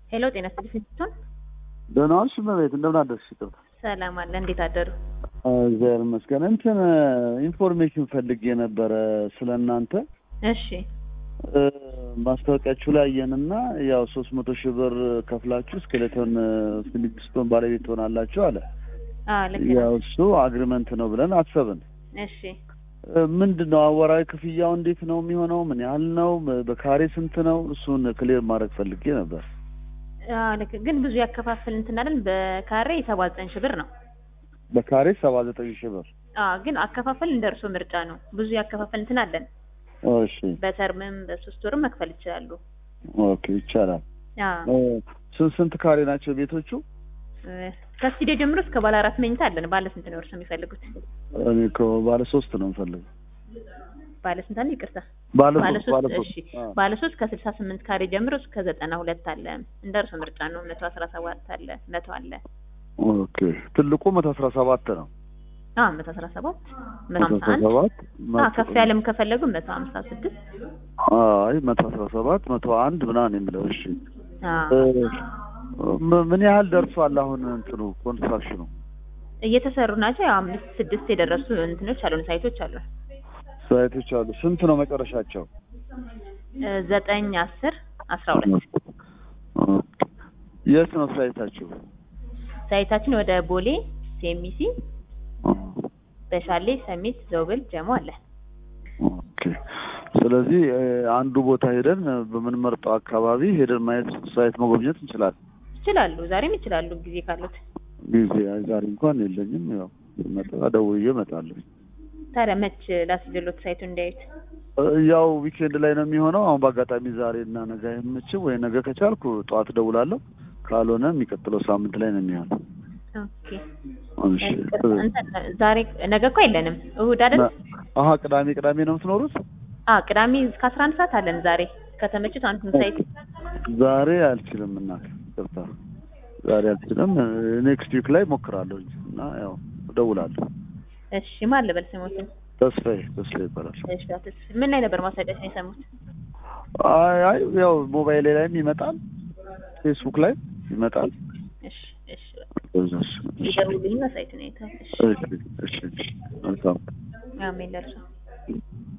ሄሎ ጤና ይስጥልኝ ስትሆን ደህና ዋልሽ እመቤት፣ እንደምን አደርሽ? ይቅርታ ሰላም አለ። እንዴት አደሩ? እግዚአብሔር ይመስገን። እንትን ኢንፎርሜሽን ፈልጌ ነበረ ስለ እናንተ እሺ እ፣ ማስታወቂያችሁ ላይ አየንና ያው ሶስት መቶ ሺህ ብር ከፍላችሁ ስኬሌቶን ፊሊፕስቶን ባለቤት ትሆናላችሁ አለ። አዎ ልክ ያው ነው። እሱ አግሪመንት ነው ብለን አሰብን። እሺ እ፣ ምንድን ነው አወራዊ ክፍያው እንዴት ነው የሚሆነው? ምን ያህል ነው? በካሬ ስንት ነው? እሱን ክሊር ማድረግ ፈልጌ ነበር። አዎ ልክ ግን ብዙ ያከፋፍል እንትን አይደል? በካሬ ሰባ ዘጠኝ ሺህ ብር ነው። በካሬ ሰባ ዘጠኝ ሺህ ብር። አዎ ግን አከፋፈል እንደ እርሶ ምርጫ ነው። ብዙ ያከፋፈል እንትን አለን። እሺ በተርምም በሶስት ወርም መክፈል ይችላሉ። ኦኬ፣ ይቻላል። አዎ እ፣ ስንት ስንት ካሬ ናቸው ቤቶቹ? እ፣ ከስቱዲዮ ጀምሮ እስከ ባለ አራት መኝታ አለን። ባለ ስንት ነው እርሶ የሚፈልጉት? እኔ እኮ ባለ ሶስት ነው የምፈልገው። ባለ ስንት አለ? ይቅርታ ባለ ባለ ሶስት ባለ ሶስት ሶስት እሺ አዎ። ባለ ሶስት ከስልሳ ስምንት ካሬ ጀምሮ እስከ ዘጠና ሁለት አለ። እንደ እርሶ ምርጫ ነው። መቶ አስራ ሰባት አለ፣ መቶ አለ። ኦኬ ትልቁ መቶ አስራ ሰባት ነው። አዎ መቶ አስራ ሰባት መቶ መቶ ሀምሳ አስራ አንድ ሰባት አዎ ከፍ ያለም ከፈለጉ መቶ ሀምሳ ስድስት አይ መቶ አስራ ሰባት መቶ አንድ ምናምን የሚለው እሺ። አዎ እ፣ ም- ምን ያህል ደርሷል አሁን እንትኑ ኮንስትራክሽኑ? እየተሰሩ ናቸው። ያው አምስት ስድስት የደረሱ እንትኖች አሉን፣ ሳይቶች አሉን። ሳይቶች አሉ። ስንት ነው መጨረሻቸው? እ፣ ዘጠኝ አስር አስራ ሁለት ኦኬ። የት ነው ሳይታችሁ? ሳይታችን ወደ ቦሌ ሴሚሲ፣ በሻሌ ሰሚት፣ ዘውብል፣ ጀሞ አለ። ኦኬ። ስለዚህ እ፣ አንዱ ቦታ ሄደን እ፣ በምንመርጠው አካባቢ ሄደን ማየት ሳይት መጎብኘት እንችላለን። ይችላሉ፣ ዛሬም ይችላሉ ጊዜ ካሉት። ጊዜ አይ ዛሬ እንኳን የለኝም። ያው መጣ ደውዬ እመጣለሁ። ታዲያ መች ላስጀሎት ሳይቱ እንዲያዩት? እ፣ ያው ዊኬንድ ላይ ነው የሚሆነው። አሁን በአጋጣሚ ዛሬ እና ነገ አይመችም ወይ ነገ ከቻልኩ ጠዋት እደውላለሁ። ካልሆነ የሚቀጥለው ሳምንት ላይ ነው የሚሆነው። ኦኬ እሺ። እንትን ዛሬ ነገ እኮ የለንም፣ እሁድ አይደል? አሀ ቅዳሜ ቅዳሜ ነው የምትኖሩት? አ ቅዳሜ እስከ አስራ አንድ ሰዓት አለን። ዛሬ ከተመቹት አንዱን ሳይት ዛሬ አልችልም እናት ይቅርታ፣ ዛሬ አልችልም። ኔክስት ዊክ ላይ ሞክራለሁ እና ያው እደውላለሁ። እሺ ማን ልበል ስሞትን? ተስፋዬ ተስፋዬ ይባላል። እሺ አትስ ምን ላይ ነበር ማስታወቂያችን የሰሙት? አይ አይ ያው ሞባይል ላይም ይመጣል፣ ፌስቡክ ላይ ይመጣል። እሺ እሺ እሺ ይደውሉልኝና ሳይቱን አይተው እሺ እሺ እሺ መልካም አሜን ለእርሶ